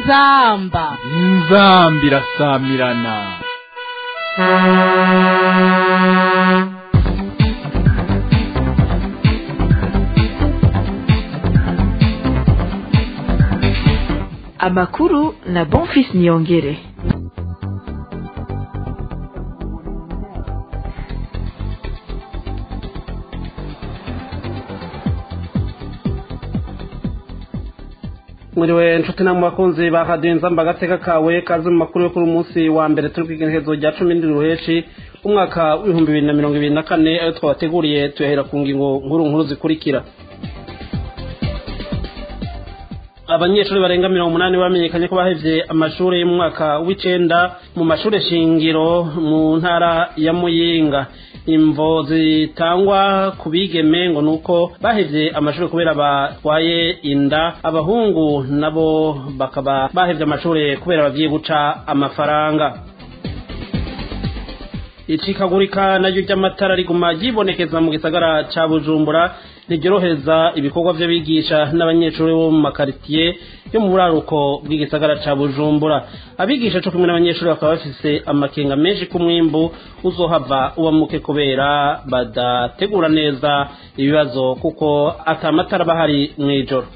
inzamba inzamba irasamirana amakuru na bonfis niyongere mwiriwe nshuti namwe bakunzi ba radiyo nzamba agateka kawe kaze mu makuru yo kuri umunsi wa mbere turi kwigenekerezo rya cumi n'indwi ruheshi umwaka w'ibihumbi bibiri na mirongo ibiri na kane ayo twabateguriye tuyahera ku ngingo nkuru nkuru zikurikira abanyeshuri barenga mirongo umunani bamenyekanye ko bahevye amashuri yo mu mwaka w'icenda mu mashuri shingiro mu ntara ya muyinga imvo zitangwa ku bigeme ngo nuko bahevye amashuri kubera batwaye inda abahungu nabo bakaba bahevye amashuri kubera bagiye guca amafaranga icikagurika naryo ry'amatara riguma ryibonekeza mu gisagara ca bujumbura ntiryorohereza ibikorwa vy'abigisha n'abanyeshuri bo mu makaritiye yo mu buraruko bw'igisagara ca bujumbura abigisha co kumwe n'abanyeshuri bakaba bafise amakenga menshi ku mwimbu uzohava uba muke kubera badategura neza ibibazo kuko ata matara bahari mw'ijoro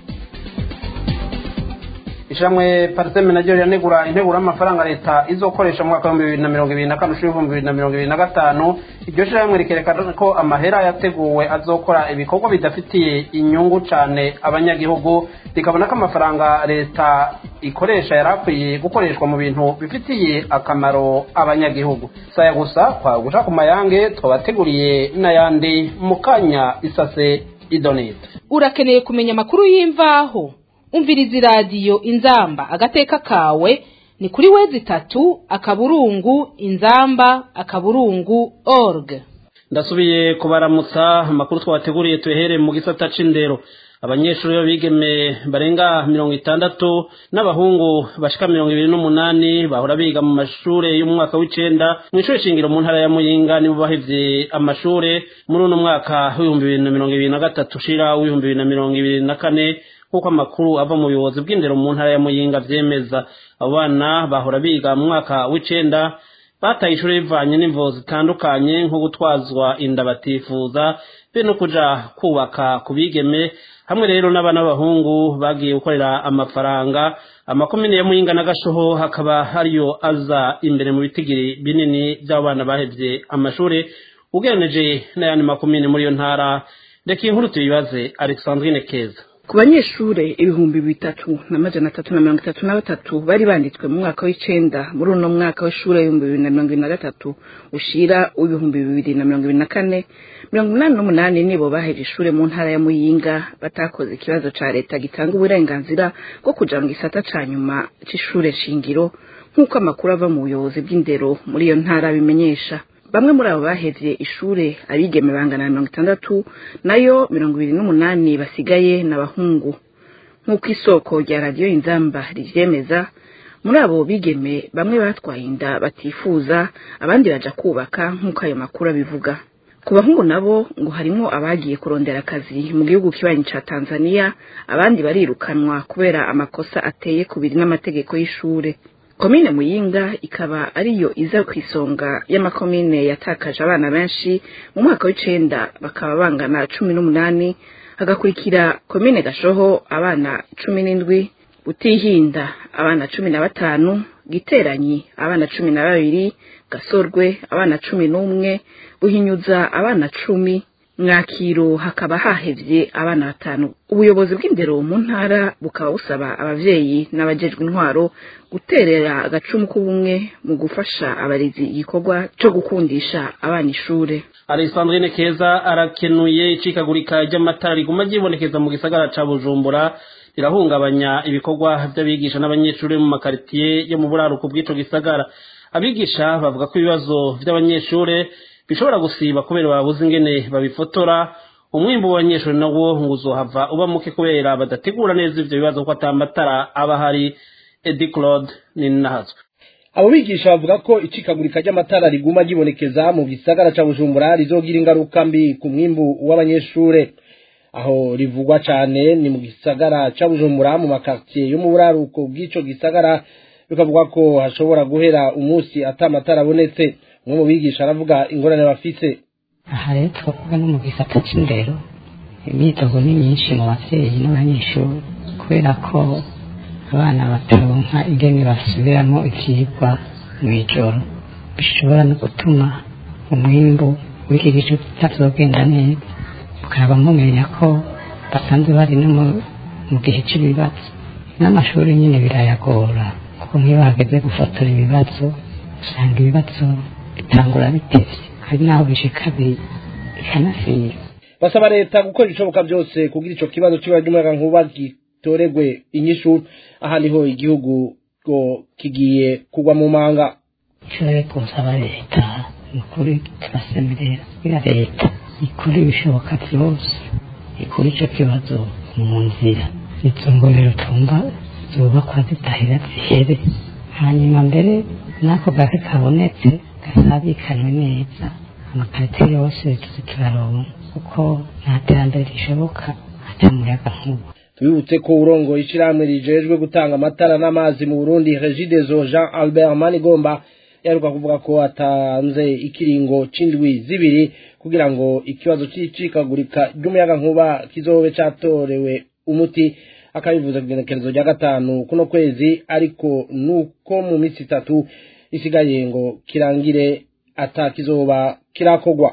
ishamwe pariseme naryo riranegura integuro y'amafaranga leta izokoresha mu mwaka w'ibihumbi bibiri na mirongo ibiri na kane ushira ibihumbi bibiri na mirongo ibiri na gatanu iryo shirahamwe rikerekana ko amahera yateguwe azokora ibikorwa bidafitiye inyungu cane abanyagihugu rikabona ko amafaranga leta ikoresha yari akwiye gukoreshwa mu bintu bifitiye akamaro abanyagihugu saya gusa kwa guca ku mayange twabateguriye n'ayandi mu kanya isase idonite urakeneye kumenya amakuru y'imvaho umviriza iradiyo inzamba agateka kawe ni kuri wezi itatu akaburungu inzamba akaburungu org ndasubiye kubaramutsa amakuru twabateguriye tuhere mu gisata c'indero abanyeshuri b'abigeme barenga mirongo itandatu n'abahungu bashika mirongo ibiri n'umunani bahora biga mu mashure y'umwaka w'icenda mw'ishure shingiro mu ntara ya muyinga nibo bahevye amashure muri uno mwaka w'ibihumbi bibiri na mirongo ibiri na gatatu ushira w'ibihumbi bibiri na mirongo ibiri na kane nk'uko amakuru ava mu buyobozi bw'indero mu ntara ya muyinga vyemeza abo bana bahora biga mu mwaka w'icenda bataye ishuri bivanye n'imvo zitandukanye nko gutwazwa inda batifuza be no kuja kubaka ku bigeme hamwe rero n'abana b'abahungu bagiye gukorera amafaranga amakomine ya muyinga na gashoho hakaba hariyo aza imbere mu bitigiri binini by'abo bana bahevye amashuri ugereranije n'ayandi makomine muri iyo ntara reka iyi nkuru tuyibaze alexandrine keza ku banyeshure ibihumbi bitatu na majana atatu na mirongo itatu na batatu bari banditswe mu mwaka w'icenda muri uno mwaka w'ishure w'ibihumbi bibiri na mirongo ibiri na gatatu ushira w'ibihumbi bibiri na mirongo ibiri na kane mirongo inani n'umunani nibo baheje ishure mu ntara ya muyinga batakoze ikibazo ca leta gitanga uburenganzira bwo kuja mu gisata ca nyuma c'ishure shingiro nk'uko amakuru ava mu buyobozi bw'indero muri iyo ntara bimenyesha bamwe muri abo bahevye ishure abigeme bangana na mirongo itandatu nayo mirongo ibiri n'umunani basigaye n'abahungu nk'uko isoko rya radiyo inzamba rivyemeza muri abo bigeme bamwe batwaye inda batifuza abandi baja kubaka nk'uko ayo makuru abivuga ku bahungu nabo ngo harimwo abagiye kurondera akazi mu gihugu kibanyi ca tanzania abandi barirukanwa kubera amakosa ateye kubiri n'amategeko y'ishure komine muyinga ikaba ariyo iza ku isonga y'amakomine yatakaje abana benshi mu mwaka w'icenda bakaba bangana cumi n'umunani hagakurikira komine gashoho abana cumi n'indwi butihinda abana cumi na batanu giteranyi abana cumi na babiri gasorwe abana cumi n'umwe buhinyuza abana cumi mwakiro hakaba hahevye abana batanu ubuyobozi bw'indero mu ntara bukaba busaba abavyeyi n'abajejwe intwaro guterera agacumu k'ubumwe mu gufasha abarezi igikorwa co gukundisha abana ishure alexandrine keza arakenuye icikagurika ry'amatara riguma ryibonekeza mu gisagara ca bujumbura rirahungabanya ibikorwa vy'abigisha n'abanyeshuri mu makaritiye yo mu buraruko bw'ico gisagara abigisha bavuga ko ibibazo vy'abanyeshure bishobora gusiba kubera babuze ingene babifotora umwimbu w'abanyeshuri nawo ngo uzohava uba muke kubera badategura neza ivyo bibazo ko ata matara aba hari edi claude ni nahazwe abo bigisha bavuga ko icikagurika ry'amatara riguma ryibonekeza mu gisagara ca bujumbura rizogira ingaruka mbi ku mwimbu w'abanyeshure aho rivugwa cane ni mu gisagara ca Bujumbura mu makartier yo mu buraruko bw'ico gisagara bikavuga ko hashobora guhera umunsi ata amatara abonetse umwe mu bigisha aravuga ingorane bafise aha rero twavuga no mu gisata c'indero imyidogo ni myinshi mu bavyeyi n'abanyeshuri kubera ko abana bataronka ingene basubiramo ivyigwa mw'ijoro bishobora no gutuma umwimbu w'iki gice kitazogenda neza mukaba mumenya ko basanzwe bari no mu- mu gihe cy'ibibazo n'amashuri nyine birayagora kuko nk'iyo hageze gufotora ibibazo usanga ibibazo bitangura bitevye hari n'aho bishika bi- bikanasira basaba leta gukora ibishoboka byose kugira ico kibazo c'ibara ry'umuyagankuba gitoregwe inyishu aha niho igihugu ngo kigiye kugwa mu manga icyo rero gusaba leta ni ukuri turasemerera kugira leta ikora ibishoboka byose ikora icyo kibazo mu nzira izo ngomero tumva zubakwa zidahera zihere hanyuma mbere n'ako gake kabonetse gasabikanywe neza amakarite yose tuzi turaronka kuko nta terambere rishoboka ata muyaga nkuba tubibutse ko urongo ishirahamwe rijejwe gutanga amatara n'amazi mu Burundi Regideso Jean Albert Manigomba yaheruka kuvuga ko atanze ikiringo c'indwi zibiri kugira ngo ikibazo c'icikagurika ry'umuyagankuba kizobe catorewe umuti akabivuza ku igenekerezo rya gatanu kuno kwezi ariko nuko mu minsi itatu isigaye ngo kirangire ata kizoba kirakogwa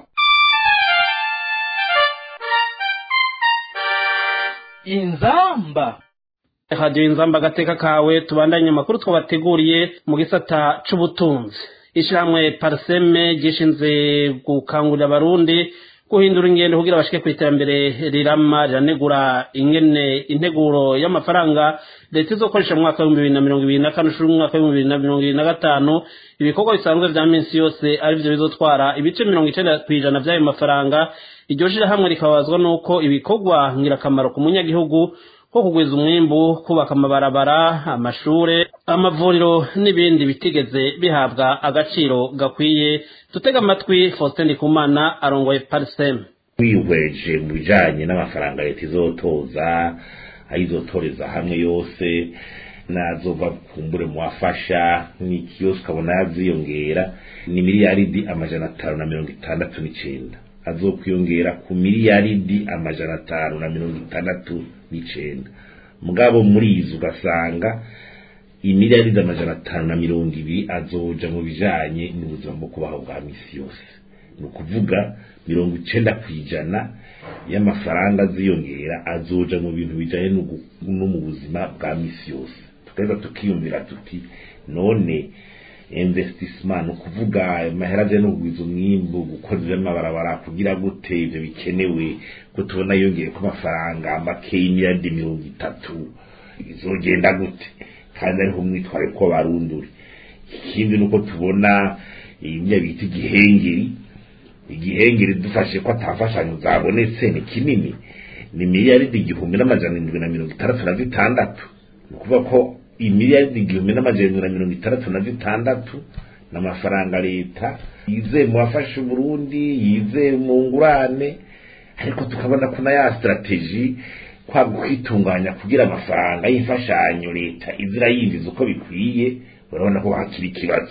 inzamba radiyo inzamba agateka kawe tubandanye amakuru twabateguriye mu gisata c'ubutunzi ishyirahamwe pariseme gishinze gukangurira abarundi guhindura ingendo kugira bashike ku iterambere rirama riranegura ingene integuro y'amafaranga leta izokoresha mu mwaka w'ibihumbi bibiri na mirongo ibiri na kane ushuri umwaka w'ibihumbi bibiri na mirongo ibiri na gatanu ibikorwa bisanzwe vya minsi yose arivyo bizotwara ibice mirongo icenda kw'ijana vy'ayo mafaranga iryo shirahamwe rikababazwa n'uko ibikorwa ngirakamaro ku munyagihugu nko kugwiza umwimbu kubaka amabarabara amashure amavuriro n'ibindi bitigeze bihabwa agaciro gakwiye dutega amatwi faustin ndikumana arongoye pariseme wihweje mu bijanye n'amafaranga leta izotoza ayizotoreza hamwe yose nazova kumbure mu wafasha n'iki yose ukabona yaziyongera ni miliyaridi amajana atanu na mirongo itandatu n'icenda azokwiyongera ku miliyaridi amajana atanu na mirongo itandatu n'icenda mugabo muri izo ugasanga imiliyaridi amajana atanu na mirongo ibiri azoja mu bijanye n'ubuzima bwo kubaho bwa misi yose ni ukuvuga mirongo icenda ku ijana y'amafaranga aziyongera azoja mu bintu bijanye n'ugu- no mu buzima bwa misi yose tukaheza tukiyumvira tuti none investissement ni ukuvuga amahera ajyanye no kugwiza umwimbu gukoza amabarabara kugira gute ivyo bikenewe ko tubona yongeye ko amafaranga make y'imiliyaridi mirongo itatu izogenda gute kandi ariho mwitware ko barunduri ikindi nuko tubona ibyo bita igihengeri igihengeri dufashe ko atafashanyo zabonetse ni kinini ni miliyaridi igihumbi n'amajana indwi na mirongo itandatu na zitandatu ni ukuvuga ko imiliyaridi igihumbi n'amajana indwi na mirongo itandatu na zitandatu ni amafaranga leta yizeye mu bafasha uburundi yizeye mu ngurane ariko tukabona ko na ya strategy kwaba kwitunganya kugira amafaranga y'imfashanyo leta izira yinjiza uko bikwiye urabona ko hakiri ikibazo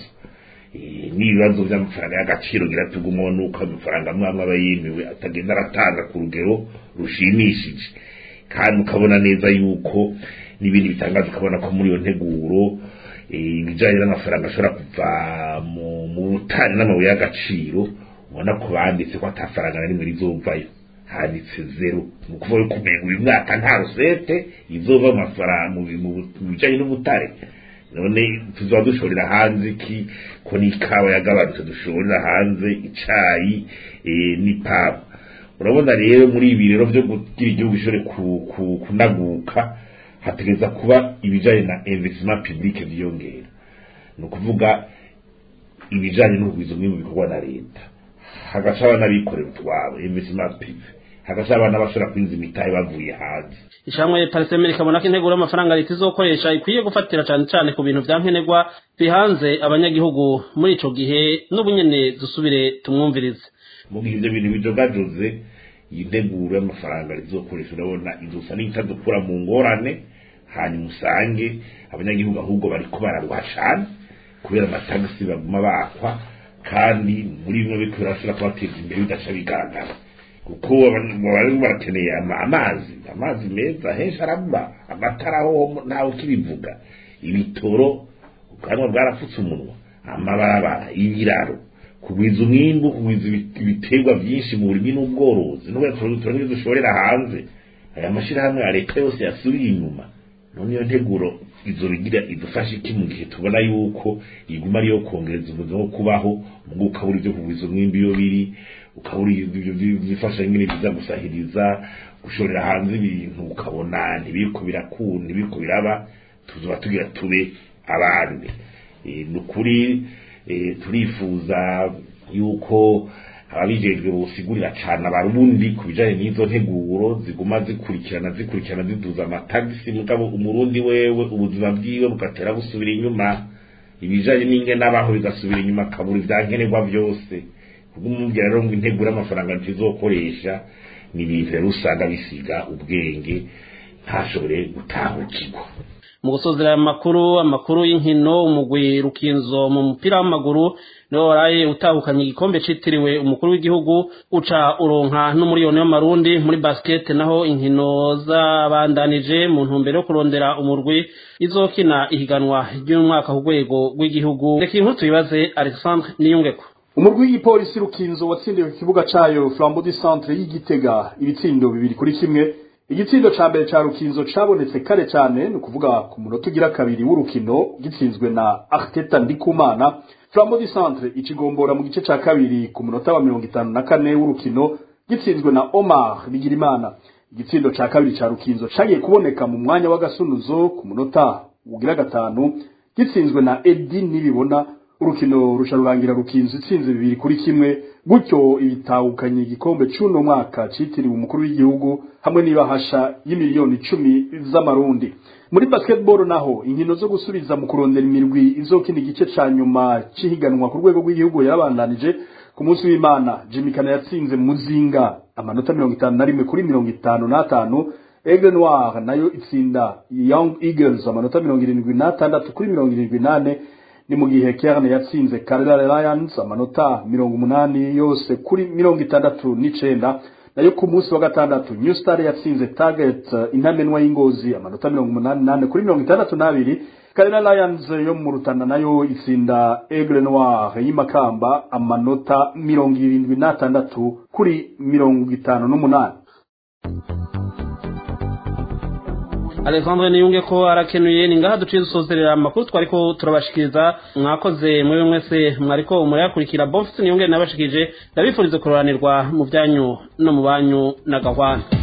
Eh, n'ibibazo by'amafaranga y'agaciro gira tugumwa nuko amafaranga amwe amwe aba yemewe atagenda aratanga ku rugero rushimishije kandi ukabona neza yuko n'ibindi bitangaje ukabona ko muri iyo nteguro eh, ibijyanye n'amafaranga ashobora kuva mu mu butani n'amabuye y'agaciro ubona ko banditse ko atafaranga na rimwe rizovayo handitse zero ni ukuvuga yuko umengo uyu mwaka nta rusete izova mu mafaranga mu bi- mu bu- mu bijyanye n'ubutare none tuzaba dushorera hanze iki ko n'ikawa yagabanutse dushorera hanze icayi eh, n'ipamba urabona rero muri ibi rero byo kugira igihugu gishobore ku- ku- kunaguka hategereza kuba ibijanye na investissement public vyiyongera ni ukuvuga ibijanye n'ubugwiza umwimbu bikorwa na leta hagaca abana bikorera utwabo investissement privé hagaca abana bashobora kwinza imitahe bavuye hanze ishamwe pariseme rikabona ko integuro y'amafaranga leta izokoresha ikwiye gufatira cyane cyane ku bintu vya nkenerwa bihanze abanyagihugu muri ico gihe n'ubu nyene dusubire tumwumvirize mu gihe ibyo bintu bijogajoze iyi nteguro y'amafaranga rizokoresha urabona izosa n'itadukura mu ngorane hanyuma usange abanyagihugu ahubwo bariko bararwa cane kubera amatagisi baguma bakwa kandi muri bimwe biriko birashobora kubateza imbere bidaca bigaragara kuko bari barakeneye amazi amazi meza henshi arabura amatara ho ntawe ukibivuga ibitoro ubwanwa bwarapfutse umunwa amabarabara ibiraro kugwiza umwimbu kugwiza ibiterwa byinshi mu burimi n'ubworozi n'ubwo turangiza dushorera hanze aya mashyirahamwe ya leta yose yasubiye inyuma none iyo nteguro izo bigira idufasha iki mu gihe tubona yuko iguma ariyo kongereza ubuzima bwo kubaho ubwo ukabura ibyo kugwiza umwimbi iyo biri ukabura ibyo byifasha nyine biza gusahiriza gushorera hanze ibintu ukabona ntibiriko birakunda ntibiriko biraba tuzoba tugira tube abandi ni ukuri turifuza yuko ababijejwe bosigurira cyane abarundi ku bijanye n'izo nteguro ziguma zikurikirana zikurikirana ziduza amatagisi mugabo umurundi wewe ubuzima bwiwe bugatera busubira inyuma ibijanye n'ingene abaho bigasubira inyuma akabura ivyankenerwa byose kubwo umubwira rero ngo integuro y'amafaranga ntizokoresha ni ibintu rero usanga bisiga ubwenge ntashobore gutahukirwa mu gusozera aya makuru amakuru y'inkino umugwi rukinzo mu mupira w'amaguru niwo waraye utahukanye igikombe citiriwe umukuru w'igihugu uca uronka n'umuriyoni w'amarundi muri basket naho inkino zabandanije mu ntumbero yo kurondera umurwi izokina ihiganwa ry'umwaka ku rwego rw'igihugu reka inkuru tuyibaze alexandre niyungeko umurwi w'igipolisi rukinzo watsindiwe ku kibuga cayo flambeau du centre y'igitega ibitsindo bibiri kuri kimwe igitsindo ca mbere ca rukinzo cabonetse kare cane ni ukuvuga ku munota ugira kabiri w'urukino gitsinzwe na arteta ndikumana flambeau du centre ikigombora mu gice ca kabiri ku munota wa mirongo itanu na kane w'urukino gitsinzwe na omar bigirimana igitsindo ca kabiri ca rukinzo cagiye kuboneka mu mwanya w'agasunuzo ku munota ugira gatanu gitsinzwe na edi nibibona urukino rusha rurangira rukinzo itsinze bibiri kuri kimwe gutyo ibitahukanye igikombe c'uno mwaka citiriwe umukuru w'igihugu hamwe n'ibahasha y'imiliyoni icumi z'amarundi muri basketball naho inkino zo gusubiza mu kurondera imirwi izokina igice ca nyuma c'ihiganwa ku rwego rw'igihugu yarabandanije ku munsi w'imana jimmy kana yatsinze muzinga amanota mirongo itanu na rimwe kuri mirongo itanu n'atanu aigle noir nayo itsinda young eagles amanota mirongo irindwi n'atandatu kuri mirongo irindwi n'ane ni mu gihe Kerne yatsinze Carolina Lions amanota mirongo umunani yose kuri mirongo itandatu n'icenda nayo ku munsi wa gatandatu New Star yatsinze Target uh, intamenwa y'ingozi amanota mirongo umunani nane kuri mirongo itandatu n'abiri Carolina Lions yo mu Rutana nayo itsinda Aigle Noir y'imakamba amanota mirongo irindwi n'atandatu kuri mirongo itanu n'umunani alexandre niyunge ko arakenuye ni ngaha duciye dusozerera amakuru twariko turabashikiriza mwakoze mwewe mwese mwariko murayakurikira bofisi niyunge nabashikirije ndabifurize kuroranirwa mu byanyu no mu banyu na gahwana